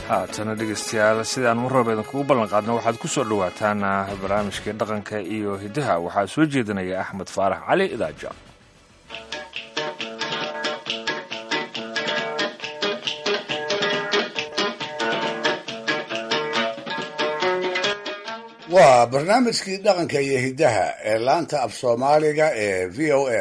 haatana dhegeystayaal sidaan marraba idinkugu ballan qaadno waxaad ku soo dhowaataan barnaamijkii dhaqanka iyo hiddaha waxaa soo jeedinaya axmed faarax cali idaaja waa barnaamijkii dhaqanka iyo hiddaha ee laanta af soomaaliga ee v o a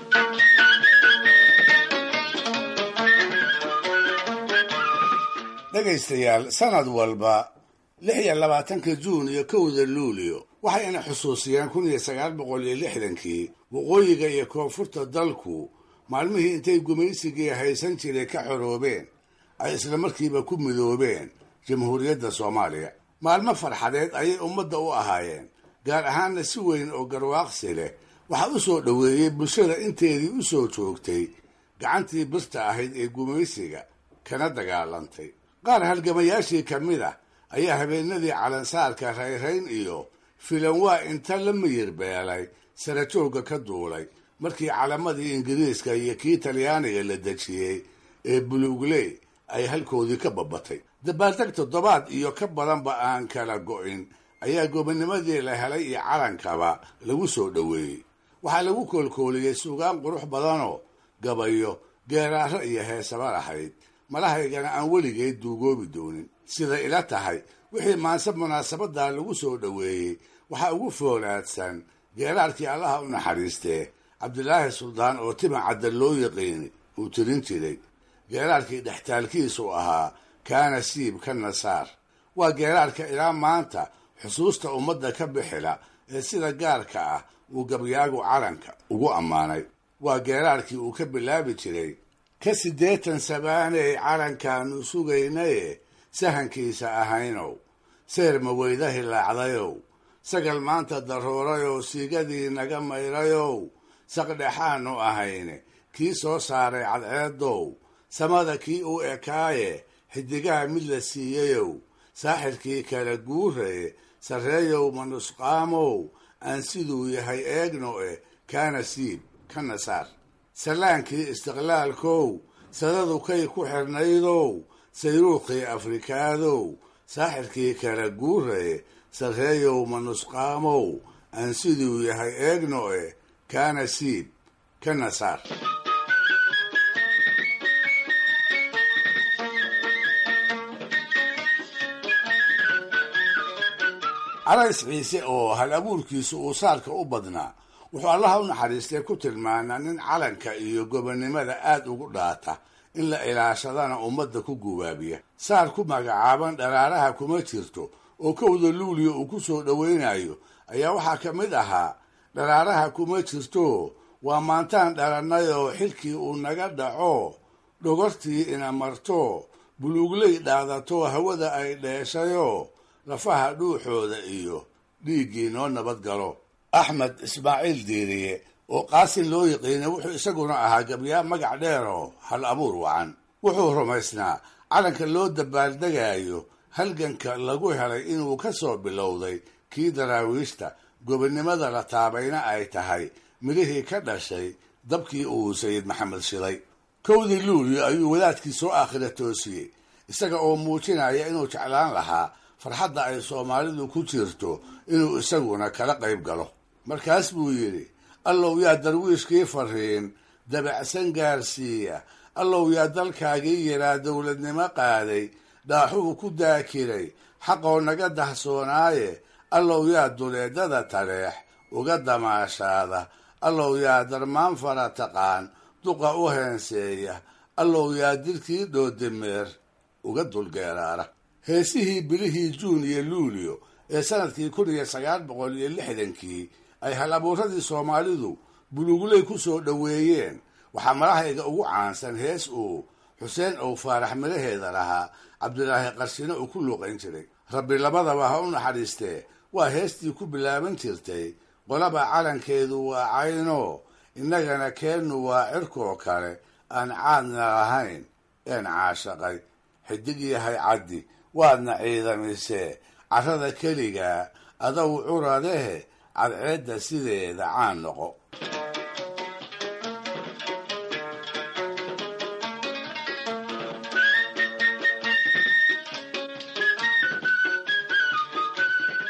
dhegaystayaal sanad walba lix iyo labaatanka juun iyo kowda luulio waxayna xusuusiyeen kun iyo sagaal boqol iyo lixdankii waqooyiga iyo koonfurta dalku maalmihii intay gumaysigii haysan jiray ka xoroobeen ay isla markiiba ku midoobeen jamhuuriyadda soomaaliya maalmo farxadeed ayay ummadda u ahaayeen gaar ahaanna si weyn oo garwaaqsi leh waxaa u soo dhoweeyey bulshada inteedii u soo joogtay gacantii birta ahayd ee gumaysiga kana dagaalantay qaar halgamayaashii ka mid ah ayaa habeenadii calansaarka rayrayn iyo filanwaa inta la miyir beelay sarajoogga ka duulay markii calamadii ingiriiska iyo kii talyaaniga la dejiyey ee buluugley ay halkoodii ka babatay dabaaldeg toddobaad iyo ka badanba aan kala go'in ayaa gobonimadii la helay iyo calankaba lagu soo dhoweeyey waxaa lagu koolkooliyey suugaan qurux badanoo gabayo geeraaro iyo heesaba lahayd malahaygana aan weligeed duugoobi doonin sida ila tahay wixii maanse munaasabadaa lagu soo dhoweeyey waxaa ugu foolaadsan geeraarkii allaha u naxariistee cabdilaahi suldaan oo tima cadda loo yaqiini uu tirin jiray geeraarkii dhextaalkiisu ahaa kaana siib ka nasaar waa geeraarka ilaa maanta xusuusta ummadda ka bixila ee sida gaarka ah uu gabyaagu calanka ugu ammaanay waa geeraarkii uu ka bilaabi jiray ka siddeetan sabaaney calankaanu sugaynaye sahankiisa ahaynow seer maweyda hilaacdayow sagal maanta daruurayoo siigadii naga mayrayow saqdhexaanu ahayne kii soo saaray cadceedow samada kii u ekaaye xidigaha mid la siiyayow saaxirkii kala guuraye sarreeyow manusqaamow aan siduu yahay eegno eh kaana siib ka nasaar salaankii istiqlaalkow sadadu kay ku xirnaydow sayruuqii afrikaadow saaxirkii kala guuraye sarreeyow manusqaamow aan siduu yahay eegno eh kaana siib ka nasaar calays ciise oo hal abuurkiisu uu saarka u badnaa wuxuu allaha u naxariistay ku tilmaanaa nin calanka iyo gobonnimada aad ugu dhaata in la ilaashadana ummadda ku gubaabiya saar ku magacaaban dharaaraha kuma jirto oo kowda luuliya uu ku soo dhowaynayo ayaa waxaa ka mid ahaa dharaaraha kuma jirto waa maantaan dhalannay oo xilkii uu naga dhaco dhogortii ina marto buluugley dhaadato hawada ay dheeshayoo lafaha dhuuxooda iyo dhiiggii noo nabad galo axmed ismaaciil diiriye oo qaasin loo yiqiinay wuxuu isaguna ahaa gabyaa magac dheer oo hal abuur wacan wuxuu rumaysnaa calanka loo dabaaldegayo halganka lagu helay inuu ka soo bilowday kii daraawiishta gobonnimada la taabayna ay tahay midhihii ka dhashay dabkii uu sayid maxamed shilay kowdii luulyo ayuu wadaadkii soo aakhira toosiyey isaga oo muujinaya inuu jeclaan lahaa farxadda ay soomaalidu ku jirto inuu isaguna kala qayb galo markaas buu yidhi allow yaa darwiishkii fariin dabacsan gaarsiiya allow yaa dalkaagii yaraa dowladnimo qaaday dhaaxuu ku daakiray xaqoo naga dahsoonaaye allow yaa duleedada taleex uga damaashaada allow yaa darmaan fara taqaan duqa u heenseeya allow yaa dilkii dhoodimeer uga dulgeeraara heesihii bilihii juun iyo luulyo ee sanadkii kun iyo sagaal boqol iyo lixdankii ay hal abuuradii soomaalidu buluugley ku soo dhoweeyeen waxaa malahayga ugu caansan hees uu xuseen ow faarax midhaheeda lahaa cabdilaahi qarshine uu ku luuqayn jiray rabbi labadaba ha u naxariistee waa heestii ku bilaaban jirtay qolaba calankeedu waa cayno innagana keennu waa cirkoo kale aan caadna lahayn een caashaqay xidig yahay caddi waadna ciidamisee carrada keligaa adow curadehe cadceedda sideeda caan noqo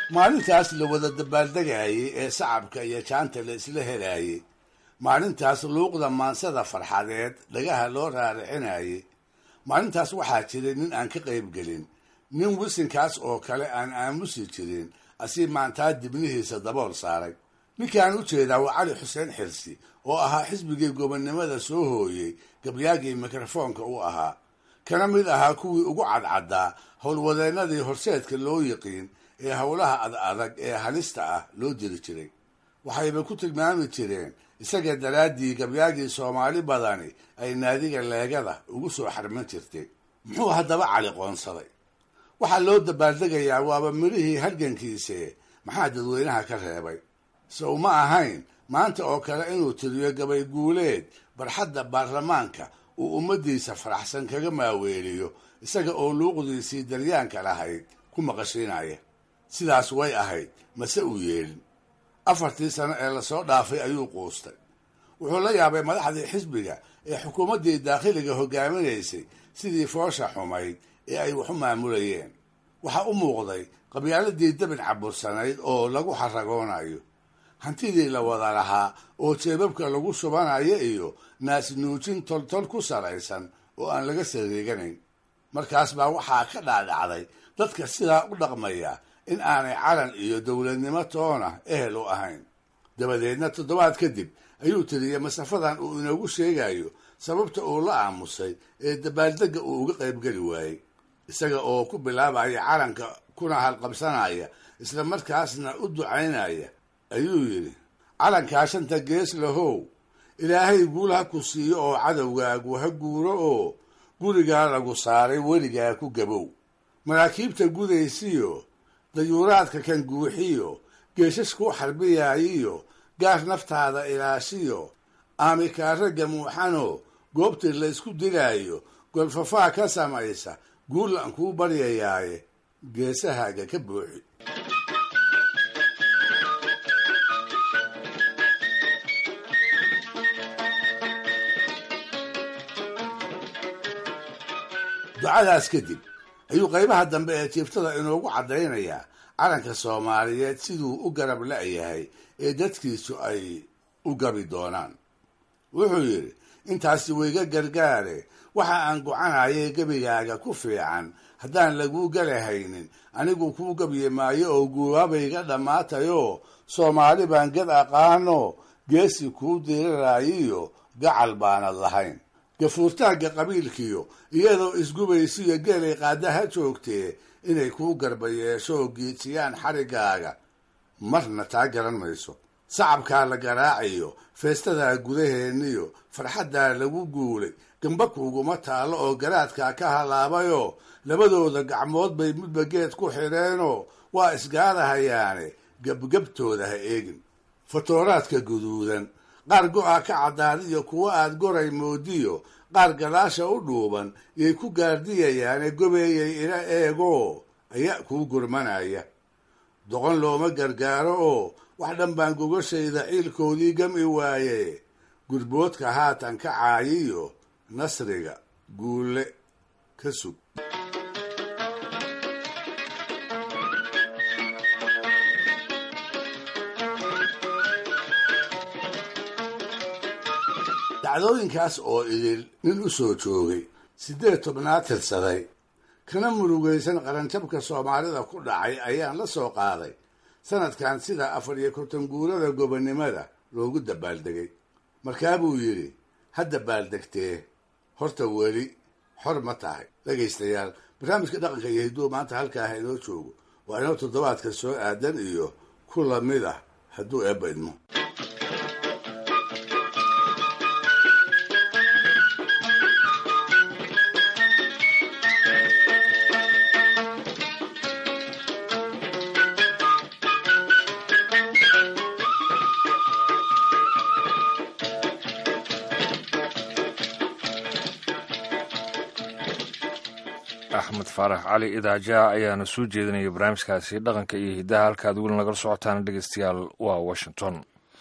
maalintaas la wada dabaaldegayey ee sacabka iyo jaanta la isla helaayey maalintaas luuqda maansada farxadeed dhagaha loo raaricinayey maalintaas waxaa jiray nin aan ka qaybgelin nin wisinkaas oo kale aan aamusi jirin asii maantaa dibnihiisa dabool saaray ninkaan u jeedaa waa cali xuseen xirsi oo ahaa xisbigii gobonnimada soo hooyey gabyaagii mikrofoonka u ahaa kana mid ahaa kuwii ugu cadcaddaa howlwadeennadii horseedka loo yiqiin ee howlaha ad adag ee halista ah loo diri jiray waxayba ku tilmaami jireen isaga daraaddii gabyaagii soomaali badani ay naadiga leegada ugu soo xarmin jirtay muxuu haddaba cali qoonsaday waxaa loo dabaaldegayaa waaba midhihii halgankiise maxaa dadweynaha ka reebay se uma ahayn maanta oo kale inuu tiriyo gabay guuleed barxadda baarlamaanka uu ummaddiisa faraxsan kaga maaweeliyo isaga oo luuqdiisii daryaanka lahayd ku maqashiinaya sidaas way ahayd mase uu yeelin afartii sano ee lasoo dhaafay ayuu quustay wuxuu la yaabay madaxdii xisbiga ee xukuumaddii daakhiliga hogaaminaysay sidii foosha xumayd ee ay wax u maamulayeen waxaa u muuqday qabyaaladii dabin cabursanayd oo lagu xaragoonayo hantidii la wada lahaa oo jeebabka lagu shubanayo iyo naasnuujin toltol ku saraysan oo aan laga sariiganayn markaas baa waxaa ka dhaadhacday dadka sidaa u dhaqmaya in aanay calan iyo dowladnimo toona ehel u ahayn dabadeedna toddobaad kadib ayuu tiriyey masafadan uu inoogu sheegayo sababta uu la aamusay ee dabaaldegga uu uga qaybgeli waayey isaga oo ku bilaabaya calanka kuna halqabsanaya isla markaasna u ducaynaya ayuu yidhi calankaa shanta gees lahow ilaahay guul ha ku siiyo oo cadowgaagu ha guuro oo gurigaa lagu saaray weligaa ku gabow maraakiibta gudaysiyo dayuuraadka kan guuxiyo geeshaskuu xarbiyaayiyo gaar naftaada ilaashiyo aamikaaragga muuxano goobtii la ysku dilaayo golfafaa ka samaysa guullan kuu baryayaaye geesahaaga ka buuxi ducadaas kadib ayuu qaybaha dambe ee jiiftada inoogu caddaynayaa calanka soomaaliyeed siduu u garab la-yahay ee dadkiisu ay u gabi doonaan wuxuu yidhi intaasi wayga gargaare waxa aan gocanayay gebigaaga ku fiican haddaan laguu galahaynin anigu kuu gabyi maayo oo guubaabayga dhammaatayoo soomaali baan gad aqaano geesi kuu diriraayiyo gacal baanad lahayn gafuurtaagga qabiilkiyo iyadoo isgubaysiyo geelay qaadaha joogtee inay kuu garba yeesho oo giijiyaan xariggaaga marna taa garan mayso sacabkaa la garaacayo feestadaa gudaheenniyo farxaddaa lagu guulay gamba kuuguma taallo oo garaadkaa ka halaabayoo labadooda gacmood bay midba geed ku xidheenoo waa isgaadahayaane gebgabtooda ha eegin fatooraadka guduudan qaar go-a ka caddaadiyo kuwo aad goray moodiyo qaar gadaasha u dhuuban yay ku gaardiyayaane gobeeyay ila eegoo ayaa kuu gurmanaya doqon looma gargaaro oo wax dhan baan gogashayda ciilkoodii gami waaye gurboodka haatan ka caayiyo nasriga guulle ka sug dacdooyinkaas oo idil nin u soo joogay siddeed tobnaad tirsaday kana murugaysan qaranjabka soomaalida ku dhacay ayaan la soo qaaday sanadkan sida afar iyo konton guurada gobonnimada loogu dabaaldegay markaa buu yidhi ha dabaaldegtee horta weli xor ma tahay dhegaystayaal barnaamijka dhaqanka iyo hidduu maanta halkaa ha inoo joogo waa inoo toddobaadka soo aadan iyo ku lamid ah hadduu eebba idmo axmed faarax cali idaaja ayaana soo jeedinaya barnaamijkaasi dhaqanka iyo hiddaha halkaad weli nagala socotaan dhegeystayaal waa washington